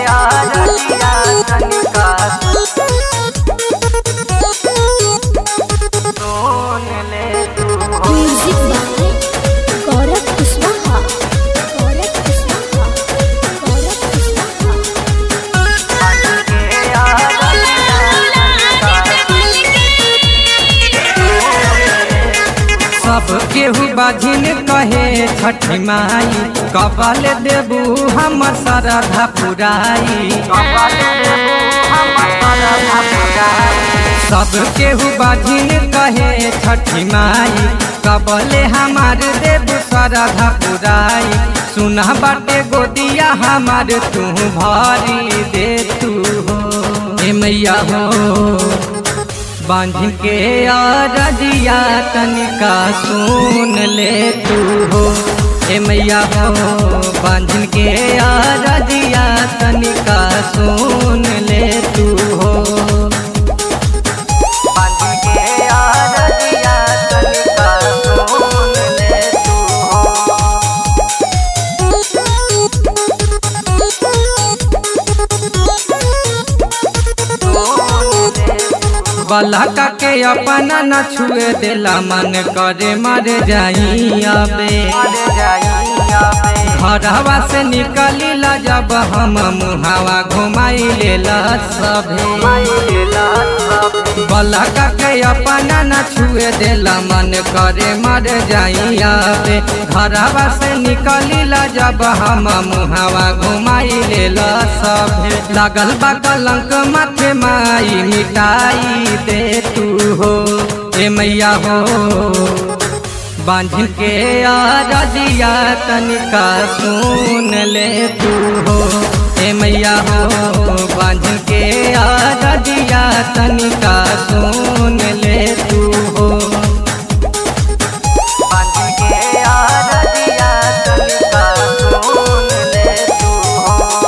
आरतिया तनिका सुन ले तू हो म्यूजिक बाय गौरव कुशवाहा गौरव कुशवाहा गौरव कुशवाहा के आरतिया सब केहू बाझिन कहे छठी माई कबल देबू हमर श्रद्धा पुराई सब केहू बाझिन कहे छठी माई कबले हमार देबू श्रद्धा पुराई सुना बाटे गोदिया हमार तू भरी दे तू हो हे मैया हो बांध के रजिया तनिका सुन ले तू हो ए मैया हो बांध के रजिया तनिका सुन ले तू हो बांध के आरतिया तनिका सुन ले तू हो बलका के अपना न छुए देला मन करे मर जाई अबे घरवा से निकली ला जब हम मुहावा घुमाई लेला सभे बलका के अपना न छुए देला मन करे मर जाइया बे घरवा से निकली ला जब हम मुहावा घुमाई लेला सभे लागल बा कलंक माथे माई मिटाई दे तू हो ए मैया हो बांध के रजिया तनिका सुन ले तू हो ए मैया हो बांध के रजिया तनिका सुन ले तू हो बांध के आरतिया तनिका सुन ले तू हो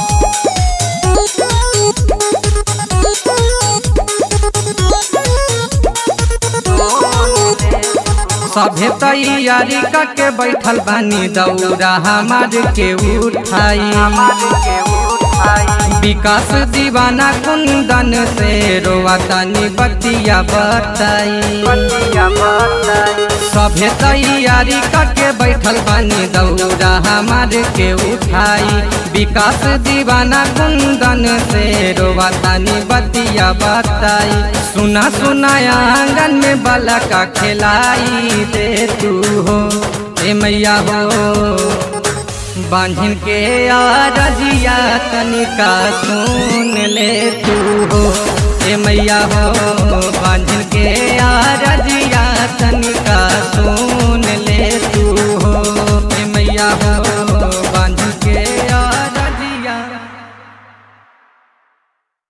सभे तैयारी करके बैठल बानी दौरा हमार के उठाई विकास दीवाना कुंदन से रोआ तनी बतिया बताई सभे तैयारी करके बैठल बानी दौरा हमार के उठाई विकास दीवाना कुंदन से रोवा तानी बतिया बताई सुना सुनाया आंगन में बाला का खिलाई दे तू हो ए मैया हो बांझिन के रजिया तनिका सुन ले तू हो ए मैया हो बांझिन